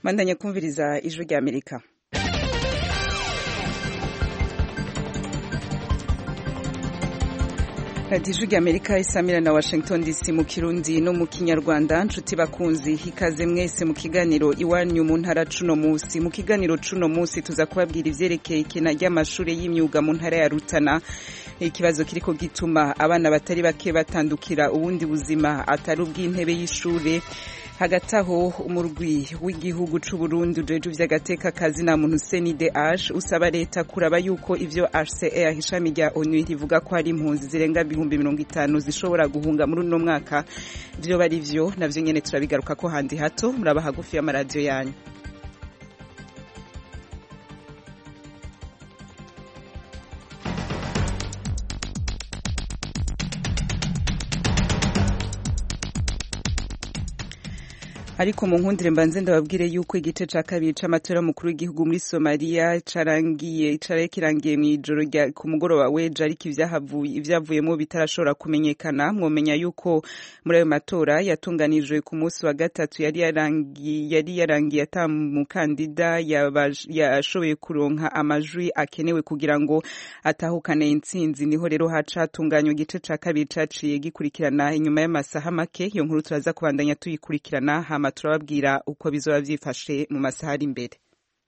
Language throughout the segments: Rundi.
mandanya kumviriza ijwi rya amerika radiyo ijwi rya amerika isamira na washington dc mu kirundi no mu kinyarwanda nshuti bakunzi ikaze mwese mu kiganiro iwanyu mu ntara cuno munsi mu kiganiro cuno munsi tuza kubabwira ivyerekeye ikena ry'amashuri y'imyuga mu ntara ya rutana ikibazo kiriko gituma abana batari bake batandukira ubundi buzima atari ubw'intebe y'ishure hagati aho umurwi w'igihugu c'uburundi ujeje vy'agateka kazi na muntu CNDH usaba leta kuraba yuko ivyo HCR ishami rya ONU rivuga ko hari impunzi zirenga ibihumbi mirongo itanu zishobora guhunga muri uno mwaka vyo bari vyo navyo nyene turabigaruka ko handi hato muraba hagufi y'amaradiyo yanyu ariko mu nkundire mbanze ndababwire yuko igice ca kabiri c'amatora mukuru w'igihugu muri Somalia carangiye caraye kirangiye mw'ijoro rya ku mugoroba weje ariko ivyahavuye ivyavuyemo bitarashobora kumenyekana mwomenya yuko muri ayo matora yatunganijwe ku munsi wa gatatu yari yarangiye yari yarangiye ata mukandida yashoboye kuronka amajwi akenewe kugira ngo atahukane intsinzi niho rero haca hatunganywa igice ca kabiri caciye gikurikirana inyuma y'amasaha make iyo nkuru turaza kubandanya tuyikurikirana hama turababwira uko bizoba vyifashe mu masaha ari imbere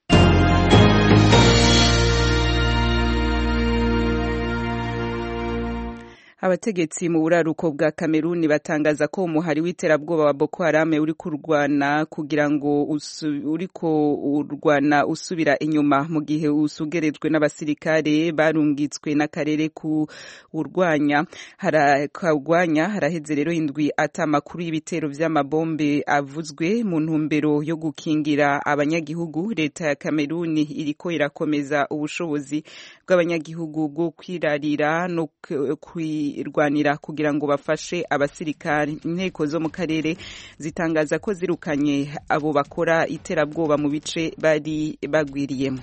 abategetsi mu buraruko bwa Kameruni batangaza ko umuhari w'iterabwoba wa Boko Haram uri kurwana kugira ngo uriko urwana usubira inyuma mu gihe usugerejwe n'abasirikare barungitswe n'akarere ku urwanya harakagwanya haraheze rero indwi ata makuru y'ibitero vy'amabombe avuzwe mu ntumbero yo gukingira abanyagihugu leta ya Kameruni iriko irakomeza ubushobozi bw'abanyagihugu bwo kwirarira no kwi irwanira kugira ngo bafashe abasirikari inteko zo mu karere zitangaza ko zirukanye abo bakora iterabwoba mu bice bari bagwiriyemo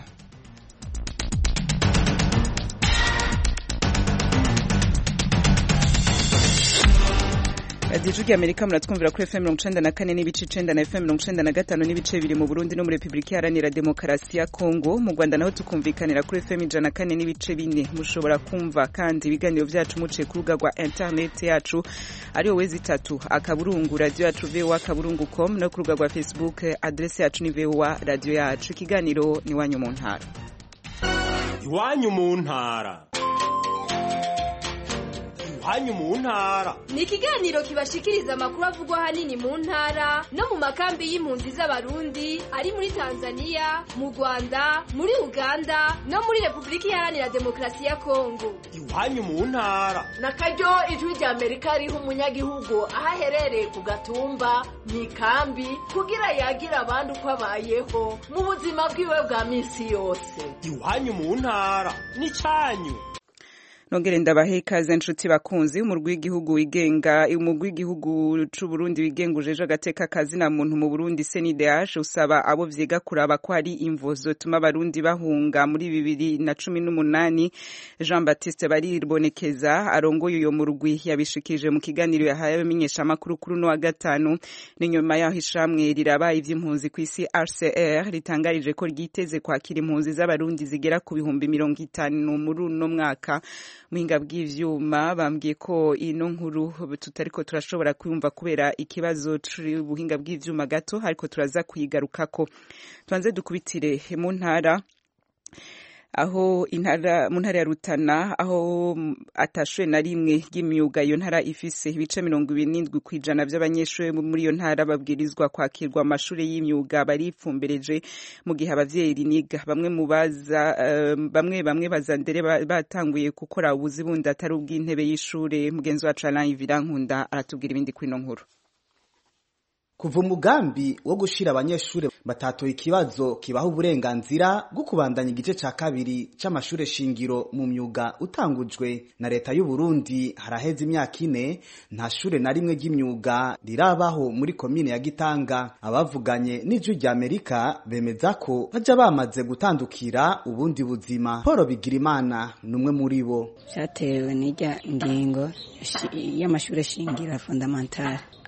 radiyo ijwi amerika muratwumvira kuri fm mirongo icenda na kane n'ibice icenda na fm mirongo icenda na gatanu n'ibice bibiri mu burundi no muri repubulika iharanira demokarasi ya kongo mu rwanda naho tukumvikanira kuri fm ijana na kane n'ibice bine mushobora kumva kandi ibiganiro vyacu muciye ku rubuga rwa interineti yacu ariyo wezi itatu akaburungu radiyo yacu voa akaburungu com no ku rubuga rwa facebook adrese yacu ni voa radiyo yacu ikiganiro ni iwanyu mu ntara iwanyu mu ntara iwanyu mu ntara ni ikiganiro kibashikiriza amakuru avugwa ahanini mu ntara no mu makambi y'impunzi z'abarundi ari muri tanzania mu rwanda muri uganda no muri repubulika iharanira demokarasi ya kongo iwanyu mu ntara na karyo ijwi rya amerika riha umunyagihugu aho aherereye ku gatumba mu ikambi kugira yagira abandi uko abayeho mu buzima bwiwe bwa minsi yose iwanyu mu ntara ni cyanyu nongere ndabahe ikaze nshuti bakunzi umurwi w'igihugu wigenga umurwi w'igihugu c'u Burundi wigenga ujeje agateka kazi na muntu mu Burundi CNDH usaba abo vyiga kuraba ko hari imvo zotuma abarundi bahunga muri bibiri na cumi n'umunani Jean Baptiste Baribonekeza arongoye uyo murwi yabishikije mu kiganiro yahaye abamenyeshamakuru kuri uno wa gatanu n'inyuma yaho ishamwe rirabaye ivy'impunzi kw'isi RCR ritangarije ko ryiteze kwakira impunzi z'abarundi zigera ku bihumbi mirongo itanu muri uno mwaka muhinga bw'ivyuma bambwiye ko ino nkuru tutariko turashobora kwumva kubera ikibazo c'ubuhinga bw'ivyuma gato ariko turaza kuyigarukako tubanze dukubitire mu ntara aho intara mu ntara ya Rutana aho atashure na rimwe ry'imyuga iyo ntara ifise ibice mirongo ibiri n'indwi kw'ijana vy'abanyeshure muri iyo ntara babwirizwa kwakirwa amashure y'imyuga baripfumbereje mu gihe abavyeyi niga bamwe mu baza uh, bamwe bamwe bazandere batanguye gukora ubuzi bundi atari ubw'intebe y'ishure mugenzi wacu Alain Virankunda aratubwira ibindi kuri ino nkuru kuva umugambi wo gushira abanyeshure batatoye ikibazo kibaha uburenganzira bwo kubandanya igice ca kabiri c'amashure shingiro mu myuga utangujwe na leta y'u Burundi haraheze imyaka ine nta shure na rimwe ry'imyuga rirabaho muri komine ya Gitanga abavuganye n'ijwi rya Amerika bemeza ko baja bamaze gutandukira ubundi buzima Paul Bigirimana numwe muri bo vyatewe n'irya ngingo y'amashure shingiro fundamentale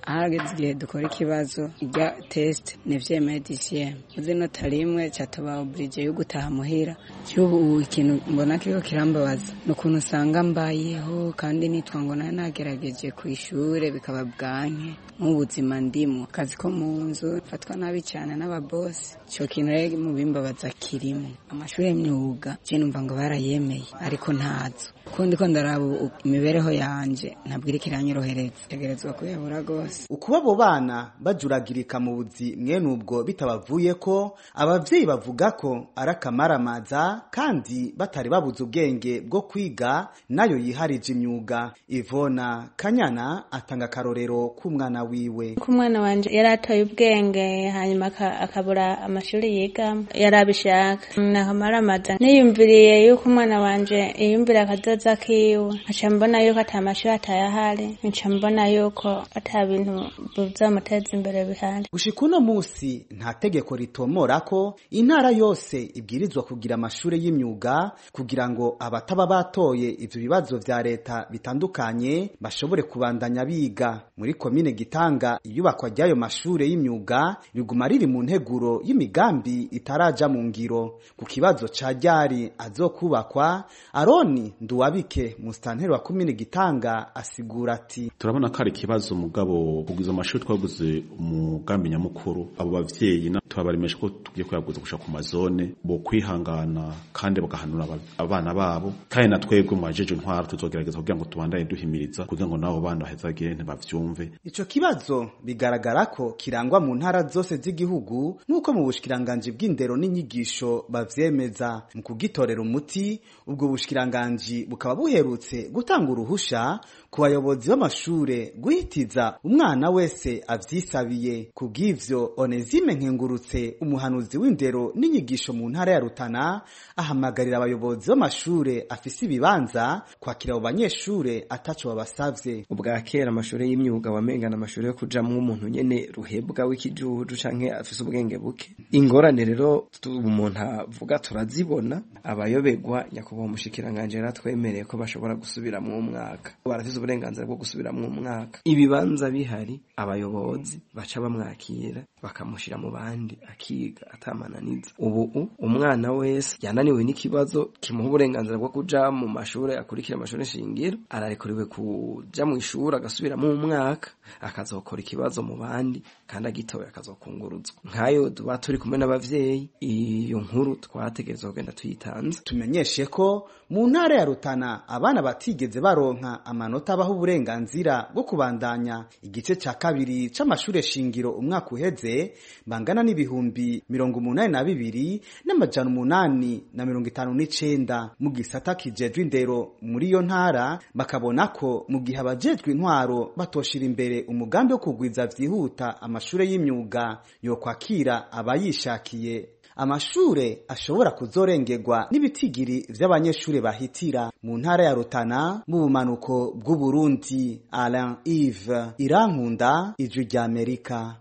ahageze igihe dukora ikibazo ijya test nevyemeye disième uzi nota rimwe cataba oblige yo gutaha muhira cyubu ikintu mbona kiko kirambabaza ni ukuntu usanga mbayeho kandi nitwa ngo nayo nagerageje ku ishure bikaba bwanke nk'ubuzima ndimo akazi ko mu nzu fatwa nabi cyane n'ababosi icyo kintu rero mu bimbabaza kirimo amashuri y'imyuga je numva ngo barayemeye ariko ntazo kundi ko ndaraba imibereho yanje ntabwo iri kiranyorohereza tegerezwa kuyabura rwose ukuba abo bana bajuragirika mu buzi mwene ubwo bitabavuye ko abavyeyi bavuga ko ari akamaramaza kandi batari babuze ubwenge bwo kwiga nayo yiharije imyuga ivona kanyana atanga akarorero k'umwana wiwe ko umwana wanje yari atoye ubwenge hanyuma akabura amashuri yigamo yari abishaka nakamaramaza niyumviriye yuko umwana wanje yiyumvira akazoza kiwe nkaca mbona yuko ata mashuri atayahari nca mbona yuko ata bintu bizamuteza imbere bihari gushika uno musi nta tegeko ritomora ko intara yose ibwirizwa kugira amashuri y'imyuga kugira ngo abataba batoye ivyo bibazo vya leta bitandukanye bashobore kubandanya biga muri komine gitanga iyubakwa ry'ayo mashure y'imyuga riguma riri mu nteguro y'imigambi itaraja mu ngiro ku kibazo ca ryari azokubakwa aroni nduwabike musitanteri wa komine gitanga asigura ati turabona ko ari ikibazo mugabo kugwiza amashuri twaguze umugambi nyamukuru abo bavyeyi tubabaremesha ko tugiye kuyaguza gushaka ku mazone bo kwihangana kandi bagahanura abana babo kandi na twebwe mu bajeje intwara tuzogerageza kugira ngo tubandanye duhimiriza kugira ngo nabo bana bahezagire ntibavyumve ico kibazo bigaragara ko kirangwa mu ntara zose z'igihugu nk'uko mu bushikiranganji bw'indero n'inyigisho bavyemeza mu kugitorera umuti ubwo bushikiranganji bukaba buherutse gutanga uruhusha ku bayobozi b'amashure guhitiza umwana wese avyisabiye kubw'ivyo Onezime Nkengurutse umuhanuzi w'indero n'inyigisho mu ntara ya Rutana ahamagarira abayobozi b'amashure afise ibibanza kwakira abo banyeshure ataco babasavye ubwa kera amashure y'imyuga wamengana amashure yo kujamwo umuntu nyene ruhebwa w'ikijuju canke afise ubwenge buke ingorane rero umuntu avuga turazibona abayobegwa nyakubahwa umushikiranganje yaratwemereye ko bashobora gusubiramwo umwaka barafise uburenganzira bwo gusubiramwo umwaka ibibanza bihari abayobozi baca bamwakira bakamushira mu bandi akiga atamananiza ubu umwana wese yananiwe n'ikibazo kimuha uburenganzira bwo kuja mu mashure akurikira amashuri shingiro ararekuriwe kuja mu ishuri agasubiramo umwaka akazokora ikibazo mu bandi kandi agitoye akazokunguruzwa nk'ayo tuba turi kumwe n'abavyeyi iyo nkuru twategerezwa kugenda tuyitanze tumenyeshe ko mu ntara ya Rutana abana batigeze baronka amanota abaho uburenganzira bwo kubandanya igice ca kabiri c'amashure shingiro umwaka uheze bangana n'ibihumbi mirongo umunani na bibiri n'amajana umunani na mirongo itanu n'icenda mu gisata kijejwe indero muri iyo ntara bakabona ko mu gihe abajejwe intwaro batoshira imbere umugambi wo kugwiza vyihuta amashure y'imyuga yo kwakira abayishakiye amashure ashobora kuzorengerwa n'ibitigiri vy'abanyeshure bahitira mu ntara ya Rutana mu bumanuko bw'Uburundi Alain Yves Irankunda ijwi rya Amerika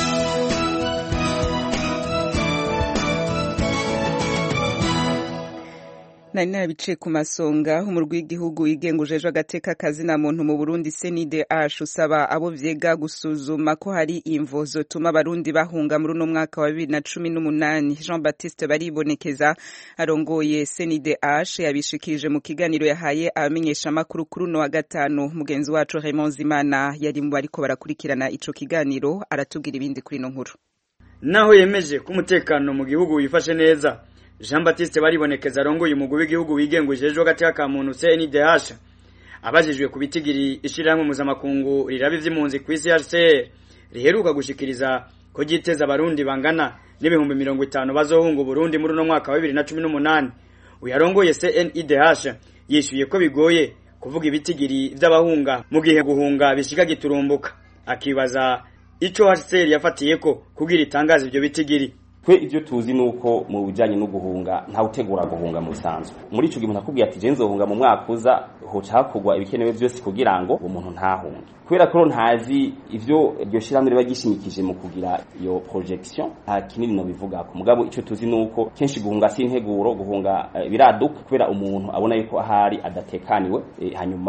nari narabiciye ku masonga umurwi w'igihugu wigenga ujejwe agateka kazina muntu mu Burundi CNDH usaba abo vyega gusuzuma ko hari imvo zotuma abarundi bahunga muri uno mwaka wa bibiri na cumi n'umunani Jean Baptiste baribonekeza arongoye CNDH yabishikirije mu kiganiro yahaye abamenyesha makuru kuri uno wa gatanu mugenzi wacu Raymond Zimana yari mu bariko barakurikirana ico kiganiro aratubwira ibindi kuri ino nkuru naho yemeje ko umutekano mu gihugu wifashe neza Jean Baptiste baribonekeza arongoye umugwi w'igihugu wigenga ujejwe agateka ka muntu CNDH abajijwe ku bitigiri ishirahamwe mpuzamakungu riraba ivy'impunzi ku isi HCR riheruka gushikiriza ko ryiteza abarundi bangana n'ibihumbi mirongo itanu bazohunga Burundi muri uno mwaka wa bibiri na cumi n'umunani uyarongoye CNIDH yishuye ko bigoye kuvuga ibitigiri vy'abahunga mu gihe guhunga bishika giturumbuka akibaza ico HCR yafatiyeko kugira itangaza ivyo bitigiri twe ibyo tuzi nuko mu bijanye no guhunga nta utegura guhunga mu bisanzwe muri ico gihe umuntu akubwiye ati je nzohunga mu mwaka uza hoca hakorwa ibikenewe byose kugira ngo uwo muntu ntahunge kubera ko ntazi ivyo iryo shirahamwe riba gishimikije mu kugira iyo projection nta kinini no bivuga ko mugabo ico tuzi nuko kenshi guhunga si integuro guhunga uh, biraduka kubera umuntu abona yuko ahari adatekaniwe e, hanyuma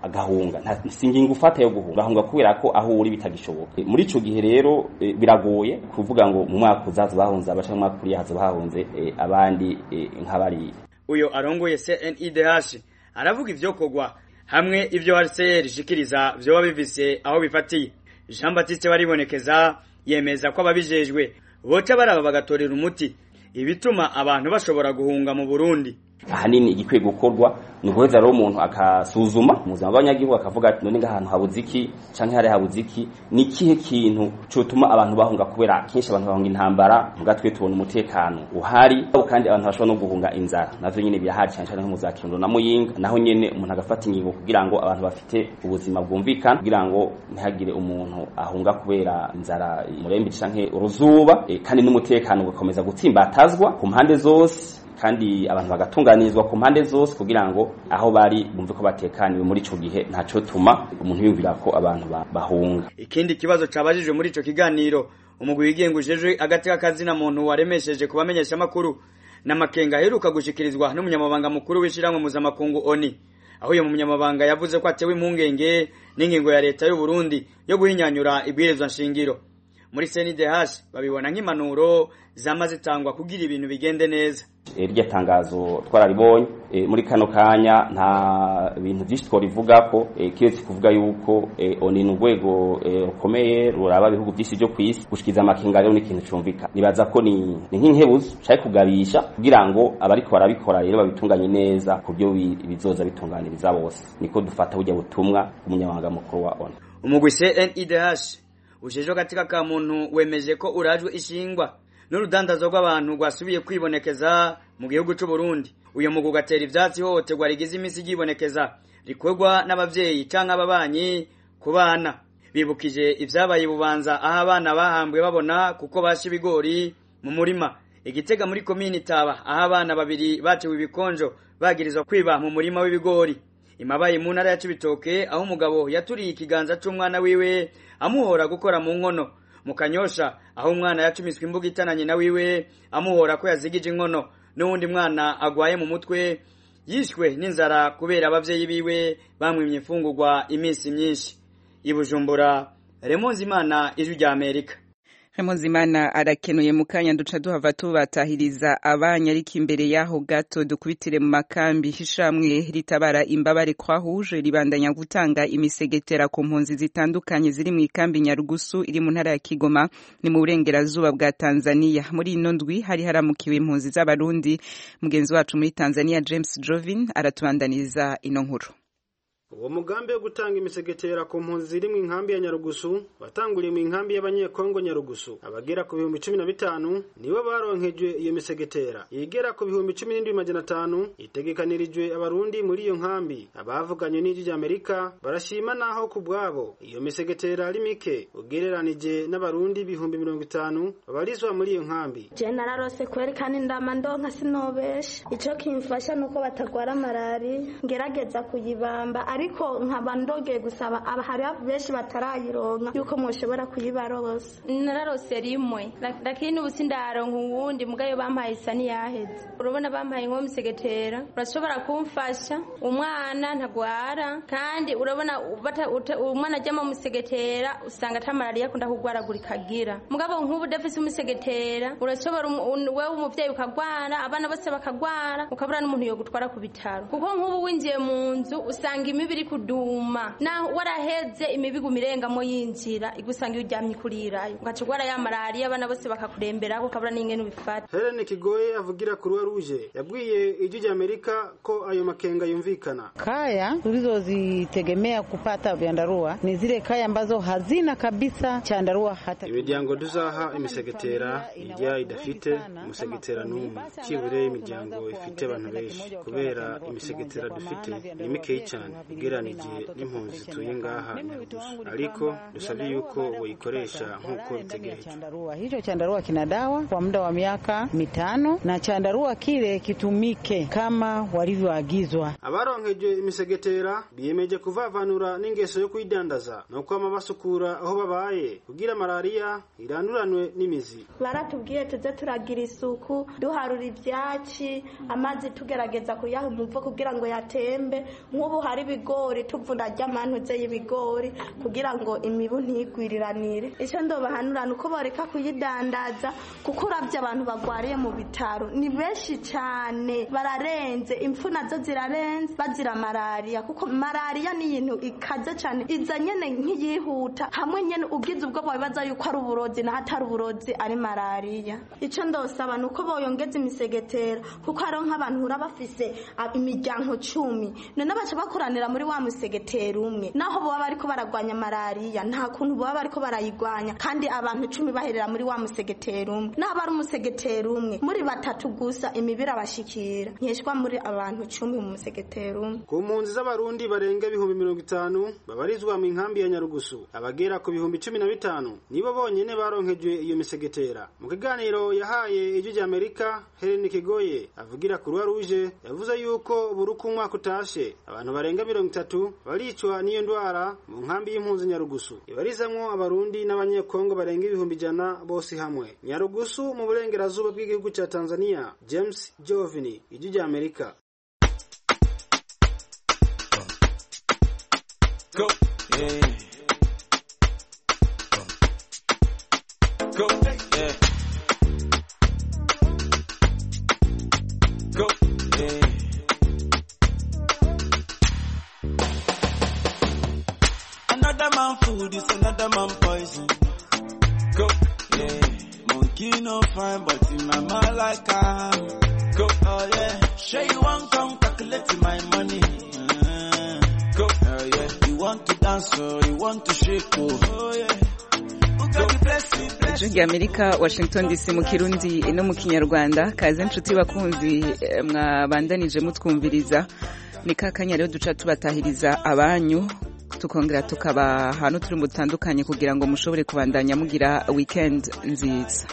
agahunga nta singingo ufata yo guhunga ahunga kubera ko aho uri bitagishoboka E, muri ico gihe rero e, biragoye kuvuga ngo mu mwaka uzaza bahunze abaca mu mwaka uriya haza bahunze e, abandi e, nk'abariya uyo arongoye CNIDH aravuga ivyokorwa hamwe ivyo HCR ishikiriza vyoba bivise aho bifatiye Jean Baptiste baribonekeza yemeza ko ababijejwe boca baraba bagatorera umuti ibituma abantu bashobora guhunga mu Burundi ahanini igikwiye gukorwa ni uguheza rero umuntu akasuzuma mu buzima bw'abanyagihugu akavuga ati none ngahantu habuze iki canke hari habuze iki ni ikihe kintu cotuma abantu bahunga kubera kenshi abantu bahunga intambara muga twe tubona umutekano uhari kandi abantu bashobora no guhunga inzara navyo nyene birahari cyane cyane nko mu za Kirundo na Muyinga naho nyene umuntu agafata ingingo kugira ngo abantu bafite ubuzima bwumvikana kugira ngo ntihagire umuntu ahunga kubera inzara murembe canke uruzuba e, kandi n'umutekano ugakomeza gutsimbatazwa ku mpande zose kandi abantu bagatunganirizwa ku mpande zose kugira ngo aho bari bumve ko batekaniwe muri ico gihe ntaco tuma umuntu yumvira ko abantu ba- bahunga ikindi kibazo cabajijwe muri ico kiganiro umugwi wigenga ujejwe agati k'akazina muntu waremesheje kubamenyesha makuru n'amakenga aheruka gushikirizwa n'umunyamabanga mukuru w'ishiramwe mpuzamakungu ONI aho uyo munyamabanga yavuze ko atewe impungenge n'ingingo ya leta y'u Burundi yo guhinyanyura ibwirizwa nshingiro muri CNDH babibona nk'impanuro zama zitangwa kugira ibintu bigende neza E, rya tangazo twararibonye e, muri kano kanya nta bintu byinshi twarivuga ko e, kiretse kuvuga yuko e, oni ni urwego e, rukomeye ruraba ibihugu byinshi byo ku isi gushikiza amakenga rero ni ikintu cumvika nibaza ko ni ni nk'inkebuzo cari kugabisha kugira ngo abariko barabikora rero babitunganye neza ku byo bi- bizoza bitunganiriza bose niko dufata burya butumwa umunyamabanga mukuru wa oni umugwi CNIDH ujejwe katika ka muntu wemeje ko urajwe ishingwa n'urudandazo rw'abantu rwasubiye kwibonekeza mu gihugu c'u Burundi uyo mugwi ugatera ivyatsi hohoterwa rigize imisi ryibonekeza rikorwa n'abavyeyi canke ababanyi ku bana bibukije ivyabaye bubanza aho abana bahambwe babona kuko basha ibigori mu murima igitega muri komini taba aho abana babiri batewe ibikonjo bagirizwa kwiba mu murima w'ibigori imabaye mu ntara ya Cibitoke aho umugabo yaturiye ikiganza c'umwana wiwe amuhora gukora mu nkono mu kanyosha aho umwana yacumiswe imbuga itananye na wiwe amuhora ko yazigije inkono n'uwundi mwana agwaye mu mutwe yishwe n'inzara kubera abavyeyi biwe bamwimye imfungurwa iminsi myinshi i Bujumbura Remonzi Imana ijwi rya Amerika Imana arakenuye mu kanya duca duhava tubatahiriza abanya ariko imbere yaho gato dukubitire mu makambi hishamwe ritabara imbabare kwa huje ribandanya gutanga imisegetera ku mpunzi zitandukanye ziri mu ikambi Nyarugusu iri mu ntara ya Kigoma ni mu burengerazuba bwa Tanzania muri ino ndwi hari haramukiwe impunzi z'abarundi mugenzi wacu muri Tanzania James Jovin aratubandaniriza ino nkuru uwo mugambi wo gutanga imisegetera ku mpunzi ziri mu inkambi ya nyarugusu watanguriye mu inkambi y'abanyekongo nyarugusu abagera ku bihumbi cumi na bitanu nibo baronkejwe iyo misegetera igera ku bihumbi cumi n'indwi majana atanu itegekanirijwe abarundi muri iyo nkambi abavuganye n'ijwi ry'amerika barashima naho ku bwabo iyo misegetera ari mike ugereranije n'abarundi ibihumbi mirongo itanu babarizwa muri iyo nkambi je nararose kweri kandi ndama ndonka sinobesha ico kimfasha nuko batagwara malari ngerageza kuyibamba ariko nkaba ndogeye gusaba aba hari benshi batarayironka yuko mwoshobora kuyibarosa nararose rimwe lakini ubu sindaronka uwundi mugayo bampaye isa niyaheze urabona bampaye nko musegetera urashobora kumfasha umwana ntagwara kandi urabona bata- uta- umwana ajyamo musegetera usanga ata malariya akunda kugwaragurika agira mugabo nk'ubu udafise umusegetera urashobora umu- un- wewe umuvyeyi ukagwara abana bose bakagwara ukabura n'umuntu yo gutwara ku bitaro kuko nk'ubu winjiye mu nzu usanga imibu iri kuduma naho waraheze imibu iguma irengamo yinjira igusanga iyo uryamye kurirayo ugaca ugwara ya malariya abana bose bakakuremberaho ukabura n'ingene ubifata Helen Kigoye avugira Croix Rouge yabwiye ijwi ry'Amerika ko ayo makenga yumvikana Kaya tulizozitegemea kupata vyandarua ni zile kaya ambazo hazina kabisa chandarua hata imiryango duzaha imisegetera ijya idafite umusegetera n'umwe kibure imiryango ifite abantu benshi kubera imisegetera dufite ni mikeyi cyane ugereranije n'impunzi zituye ngaha Nyarugusu ariko dusabye yuko bayikoresha nk'uko bitegerejwe chandarua. Hicho chandarua kina dawa kwa muda wa miaka mitano na chandarua kile kitumike kama walivyoagizwa. abaronkejwe imisegetera biyemeje kuvavanura n'ingeso yo kuyidandaza no kwama basukura aho babaye kugira malariya iranduranwe n'imizi baratubwiye tuze turagira isuku duharura ivyatsi amazi tugerageza kuyaha umuvo kugira ngo yatembe nk'ubu hari ibigo ibigori tuvuna ry'amantuze y'ibigori kugira ngo imibu ntigwiriranire icyo ndobahanura ni uko boreka kuyidandaza kuko urabye abantu bagwariye mu bitaro ni benshi cyane bararenze impfu nazo zirarenze bazira malariya kuko malariya ni ibintu ikaze cyane iza nyene nk'iyihuta hamwe nyene ugize ubwo babibaza yuko ari uburozi naho atari uburozi ari malariya icyo ndosaba ni uko boyongeza imisegetera kuko hariho nk'abantu hura bafise ah, imiryango cumi none baca bakoranira muri wa musegetera umwe naho baba bariko baragwanya malariya nta kuntu baba bariko barayigwanya kandi abantu cumi baherera muri wa musegetera umwe naho bari umusegetera umwe muri batatu gusa imibiri abashikira nkeshwa muri abantu cumi mu musegetera umwe ku mpunzi z'abarundi barenga ibihumbi mirongo itanu babarizwa mu nkambi ya nyarugusu abagera ku bihumbi cumi na bitanu nibo bonyene baronkejwe iyo misegetera mu kiganiro yahaye ijwi ry'amerika heleni kigoye avugira ku ruwa ruje yavuze yuko buri uko umwaka utashe abantu barenga mirongo itatu baricwa n'iyo ndwara mu nkambi y'impunzi nyarugusu ibarizamwo abarundi n'abanyekongo barenga ibihumbi ijana bose hamwe nyarugusu mu burengerazuba bw'igihugu cya tanzania james jovini ijwi ry'amerika Go, yeah. Go, yeah. Go, yeah. Another man food is another man poison. Go, yeah. Monkey no fine, but in my mind like I am. Go, oh yeah. Sure you want come calculate my money. Uh, go, oh yeah. You want to dance or you want to shake, oh, oh yeah. Who got the blessing, blessing? ijwi ry'amerika washington dc mu kirundi no mu kinyarwanda kaze inshuti bakunzi eh, mwabandanije mutwumviriza ni ka kanya rero duca tubatahiriza abanyu tukongera tukaba ahantu turi mu dutandukanye kugira ngo mushobore kubandanya mugira weekend nziza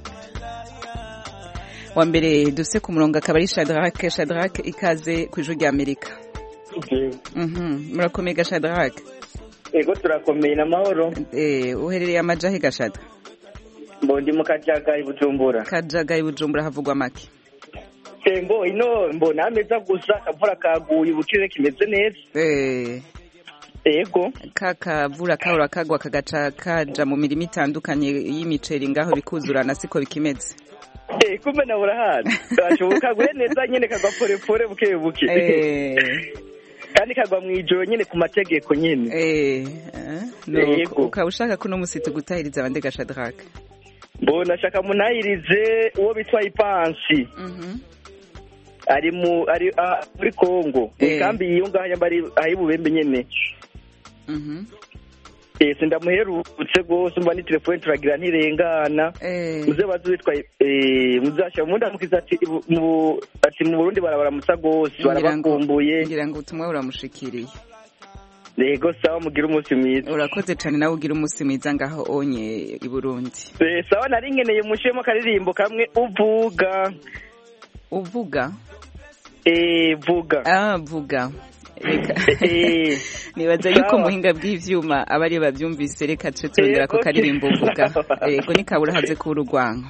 wa mbere duse ku murongo akaba ari shadrake shadrake ikaze ku ijwi ry'amerika Mhm, murakomeye ga shadrake ego turakomeye n'amahoro Eh, uherereye amajahe gashada mbondi mu kajaga i bujumbura kajaga i bujumbura havugwa make tembo ino mbona ameza gusa akavura kaguye ubukire kimeze neza Eh, ego ka kavura kahora kagwa kagaca kaja mu mirimo itandukanye y'imiceri ngaho bikuzurana siko bikimeze eh kumbe nawe urahazi gashoboka kaguye neza nyene kagwa porepore buke buke Eh. kandi kagwa mu ijoro nyene ku mategeko nyene Eh, no, Yego. ukaba ushaka ko uno musi tugutahiriza abandi ga shadrake mbona shaka munahirize uwo bitwa ipansi ari mu ari ah, muri Kongo Eh. kambi iyo ngaho yamba ari ahi bubembe nyene Mhm. eh sindamuherutse gose mba ni telefone turagira ntirengana Eh. muze bazi witwa eh muzasha munda mukiza ati ibu- mu ati mu Burundi barabaramutsa gose Ngira ngo- barabakumbuye ngira ngo ubutumwa buramushikiriye yego sawa mugira umunsi mwiza urakoze cane nawe ugira umunsi mwiza ngaho onye i burundi eh sawa nari nkeneye mushemo akaririmbo kamwe uvuga uvuga eh vuga ah vuga reka Eh. nibaza yuko Sawa. muhinga bw'ivyuma aba ariyo bavyumvise reka tuce turondera ko Yego. karirimbo uvuga yego nikabura haze kuba urugwanko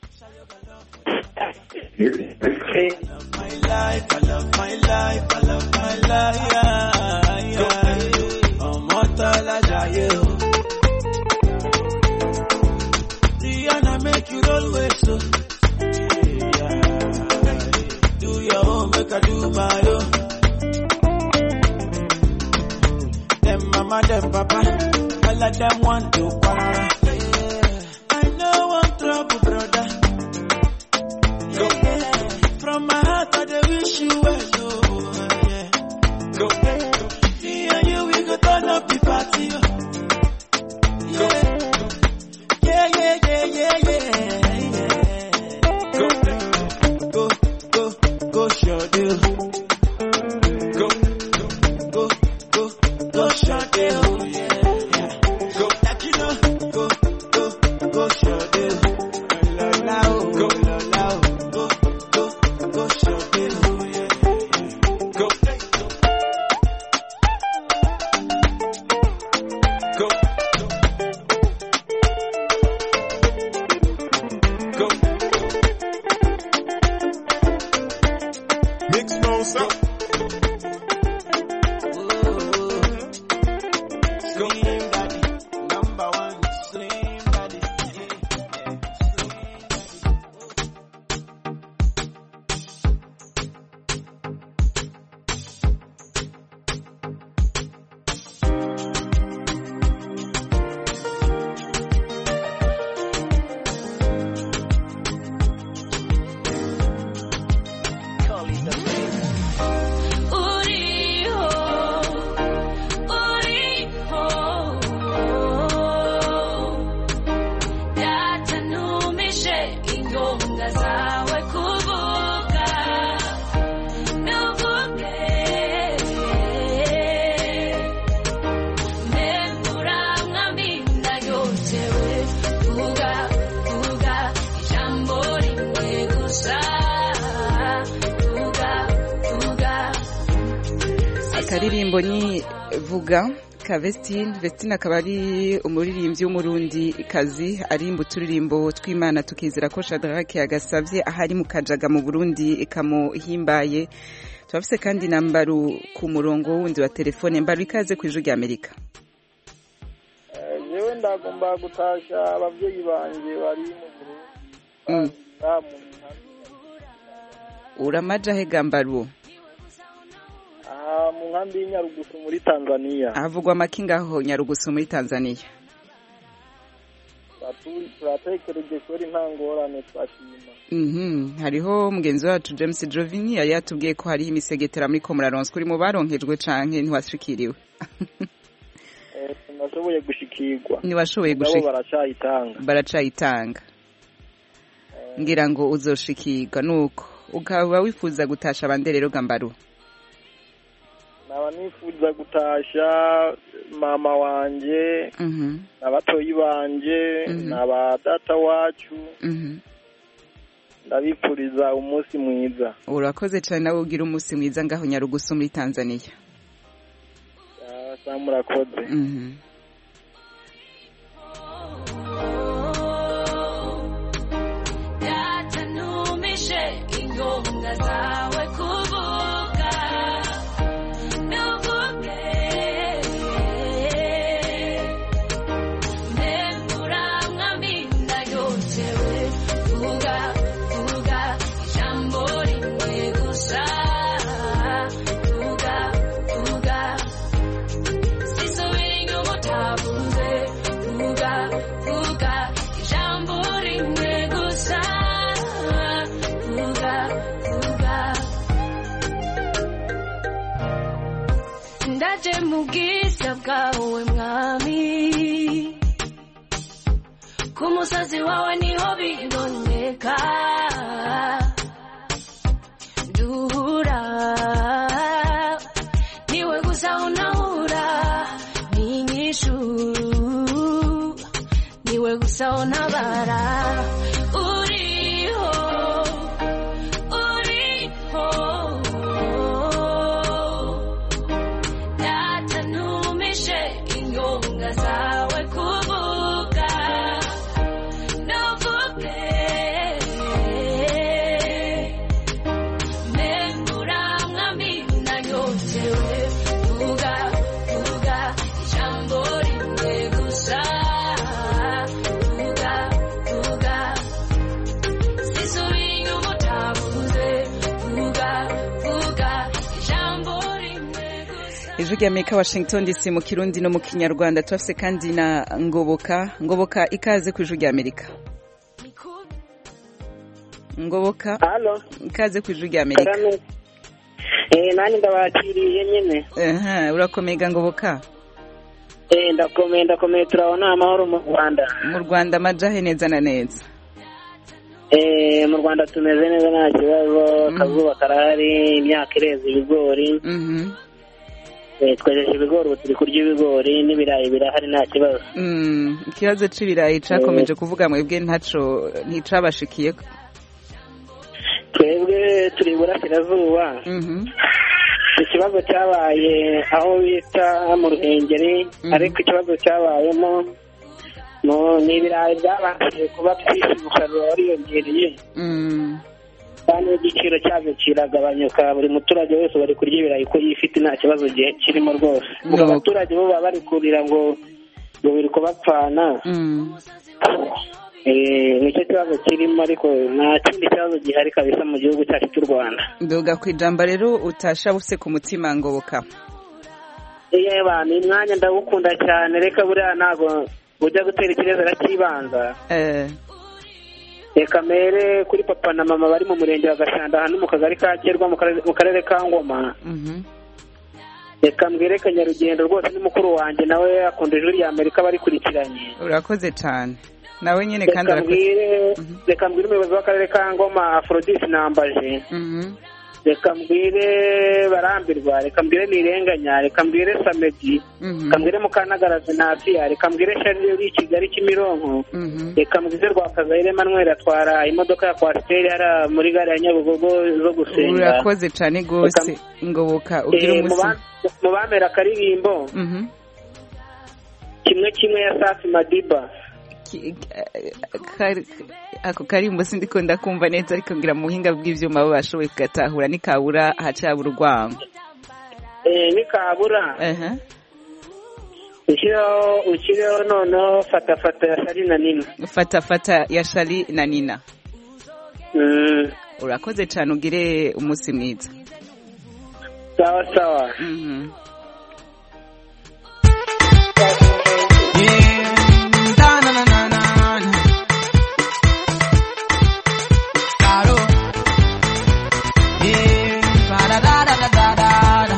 my life, I love my life, I love my life. Yeah, yeah. Ọmọ tọ́lá jayé o. Rihanna make you roll with so. Do your own, make I do my own. Them mama, them papa, all of them want to para. I know one trouble, brother. Go. From my heart, I dey wish you well, oh, yeah. Go. Me and you, we go turn up the party, oh. Yeah. Yeah, yeah, yeah, yeah, yeah, yeah. Go. Go, go, go, sure deal. Go, go, go, go, sure deal. Yeah, yeah. Go, like you know, go, akaririmbo ni vuga ka Vestine Vestine akaba ari umuririmbyi w'umurundi kazi arimba uturirimbo tw'Imana tukizera ko Shadrach yagasavye ahari mu kajaga mu Burundi ikamuhimbaye turafise kandi na mbaru ku murongo wundi wa telefone mbaru ikaze ku ijwi rya Amerika jewe ndagomba gutasha abavyeyi banje bari mu Burundi Damu, uramaja he gambaru aha mu nkambi y'Inyarugusu muri Tanzania havugwa amakinga aho Nyarugusu muri Tanzania Batu- turatekereje kuri nta ngorane twashima Mhm, hariho mugenzi wacu James Jovini yari yatubwiye ko hariho imisegetera muri ko muraronswa uri mu baronkejwe canke ntiwashikiriwe Eh, nashoboye gushikirwa Ntiwashoboye Mugabo gushika- baracayitanga baracayitanga ngira ngo uzoshikirwa nuko ukaba wifuza gutasha abandi rero gambaru naba nifuza gutasha mama wanje Mhm, n'abatoyi banje Mhm. n'aba data wacu mhm. ndabipfuriza umunsi mwiza urakoze cyane nawe ugira umunsi mwiza ngaho Nyarugusu muri Tanzania Ah, sa murakoze Mhm. Yatanumishe ingonga zawe kuvuga nuvuge mbembura mwambinda yotewe vuga vuga ijambo rimwe gusa vuga vuga sisubira inyuma utavuze vuga vuga ijambo rimwe gusa vuga vuga ndaje mu bwiza bwawe mwami ku musozi wawe niho biboneka duhura niwe gusa unahura n'inyishu niwe gusa untabara uriho uriho datanumishe ingonga zawe kuvuga nuvuge mbembura mwami nanyotewe vuga vuga ijambo rimwe gusa vuga vuga sisubira inyuma utavuze vuga vuga ijambo rimwe ijwi rya Amerika Washington DC mu kirundi no mu kinyarwanda turafise kandi na ngoboka ngoboka ikaze ku ijwi rya Amerika ngoboka ikaze ku ijwi rya Amerika Eh, nani ndabakiriye nyene Aha, urakomega ngoboka Eh, ndakomeye ndakomeye turabona amahoro mu Rwanda mu Rwanda amajahe neza na neza Eh, mu Rwanda tumeze neza nta kibazo akazuba karahari imyaka ireza ibigori Eh, twejeje ibigori ubu turi kurya ibigori n'ibirayi birahari nta kibazo Mm, ikibazo c'ibirayi cakomeje kuvuga mwebwe ntaco nticabashikiye twebwe turi iburasirazuba ikibazo cyabaye aho bita mu ruhengeri ariko ikibazo cyabayemo no- ni ibirayi byabashije kuba byinshi umusaruro wariyongereye kandi n'igiciro cyabyo kiragabanyuka buri muturage wese bari kurya ibirayi ko yifite nta kibazo gihe kirimo rwose ubwo abaturage bo baba bari kurira ngo ngo biri kubapfana Eh, nicyo kibazo kirimo ariko nta kindi kibazo gihari kabisa mu gihugu cyacu cy'u rwanda nduga ku ijambo rero utasha buse ku mutima ngoboka iyo abantu uyu mwanya ndawukunda cyane reka buriya ntabwo ujya gutera ikirezi arakibanza eh reka mere kuri papa na mama bari mu murenge wa gashanda hano mu kagari ka kerwa mu karere- mu karere ka ngoma mhm reka mbwire kanyarugendo rwose ni mukuru wanjye nawe akunda ijwi rya amerika barikurikiranye urakoze cyane nawe nyine kandi reka arakoze mbwire reka mbwire umuyobozi w'akarere ka ngoma aforodisi nambaje Mhm. reka mbwire barambirwa reka mbwire nirenganya reka mbwire samedi reka mbwire mukanagara zinatiya reka mbwire sharire uri i kigali kimironko reka mbwire rwakazayire emmanuel atwara imodoka ya kwasiteri hariya muri gare ya nyabugogo zo gusenga urakoze cyane rwose ngoboka ugira Eh, umunsi mu ba- mu bamera akaririmbo Mhm. kimwe kimwe ya safi madiba Kari- ako karimbo sindiko ndakumva neza ariko ngira mu buhinga bw'ivyuma bo bashoboye kugatahura nikabura hacabura urwango Eh, nikabura ushyireho ushyireho noneho fata fata ya shari na nina fata fata ya shari na nina urakoze cyane ugire umunsi mwiza sawa sawa Caro. Yeah, ba-da-da-da-da-da-da.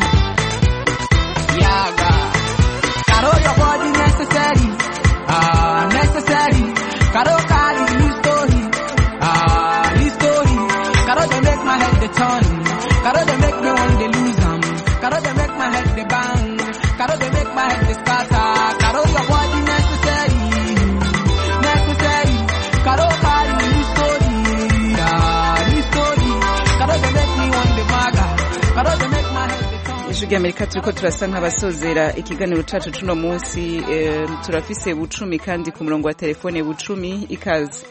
Yaga. Caro, your body necessary. Ah, necessary. Caro, carry his story. Ah, his story. Caro, they make my head the turn. Caro, they make me want to lose 'em. Caro, they make my head the bang. Caro, they make my head the scatter. Caro, your body necessary. Necessary. Caro, carry his story. Ah, his story. Caro, they make me want the maga. Caro, they make my head the turn. ijwi ry'amerika turiko turasa nk'abasozera ikiganiro cacu cuno munsi eh, turafise bucumi kandi ku murongo wa telefone bucumi ikaze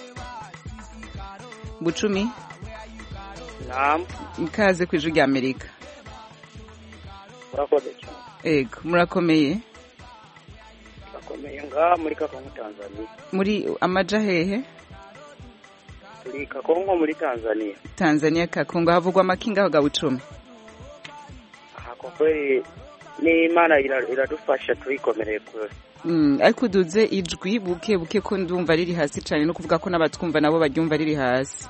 bucumi naam ikaze ku ijwi ry'amerika murakoze cyane ego murakomeye bakomeye ngaha muri kakongo tanzania muri amaja hehe turi kakongo muri tanzania tanzania kakongo havugwa amakinga aho ga bucumi aha kwa kweli n'imana ira- iradufasha turikomereye kure Mm, ariko uduze ijwi buke buke ko ndumva riri hasi cyane no kuvuga ko n'abatwumva nabo baryumva riri hasi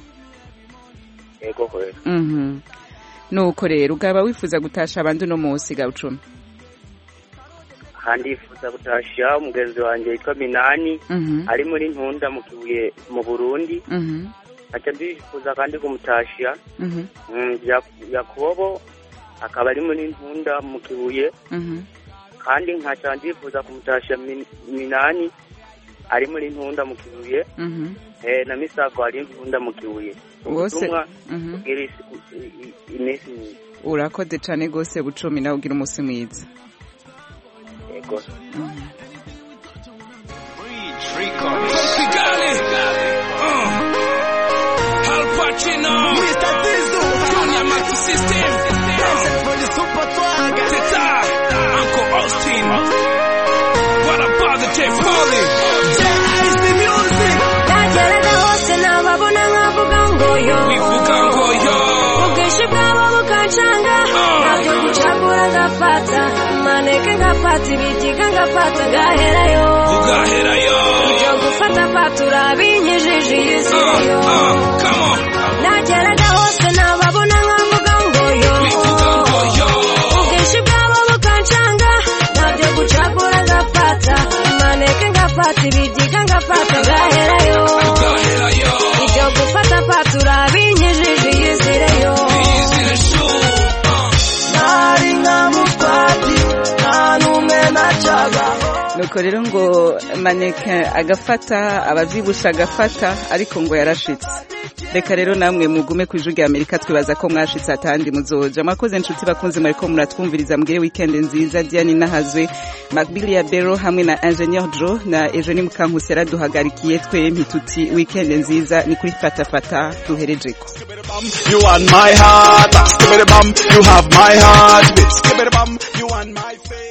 yego kweli Mhm. nuko rero ukaba wifuza gutasha abandi uno munsi ga bucumi aha ndifuza gutashya umugenzi wanjye witwa minani Mhm. ari muri ntunda mu kibuye mu burundi Mhm. nkaca ndifuza kandi kumutashya Mhm. Mm, Ya- yakobo akaba ari muri ntunda mu kibuye Mhm. kandi nkaca ndifuza kumutashya Min- minani ari muri ntunda mu kibuye Mhm. eh, na misago ari ntunda mu kibuye Bose- ubutumwa Mhm. bwira isi- i- i- iminsi myiza urakoze cyane rwose bucumi nawe ugira umunsi mwiza yego Kigali. Uh. Al Pacino. Mr. Diesel. Junior Master System. Teta. Uncle Austin. What about the J. Polly? Nageraga hose nababona nkavuga ngo yo Bivuga ngo yo. ubwinshi bwabo bukancanga nabyo gucagura ngafata maneke ngafata ibigiga ngafata ngaherayo Ugaherayo. ibyo gufata fatura binyijije iyi si yo nageraga hose nababona nkavuga ngo yo ubwinshi bwabo bukancanga nabyo gucagura ngafata maneke ngafata ibigiga ngafata ngaherayo ibyo gufata fatura binyijije iyi si yo Nari nka mutwati. Nta n'umwe nacaga. nuko rero ngo maneke agafata abavyibusha agafata ariko ngo yarashitse reka rero namwe mugume ku ijwi rya amerika twibaza ko mwashitse atandi muzoja mwakoze inshuti bakunze mwariko muratwumviriza mbwire weekend nziza diane nahazwe macbill ya bero hamwe na ingenieur jo na eugenie mukankusi yaraduhagarikiye twempi tuti weekend nziza ni kuri fatafata duherejeko You on my heart, skibidi bum. You have my heart, skibidi bum. You on my face.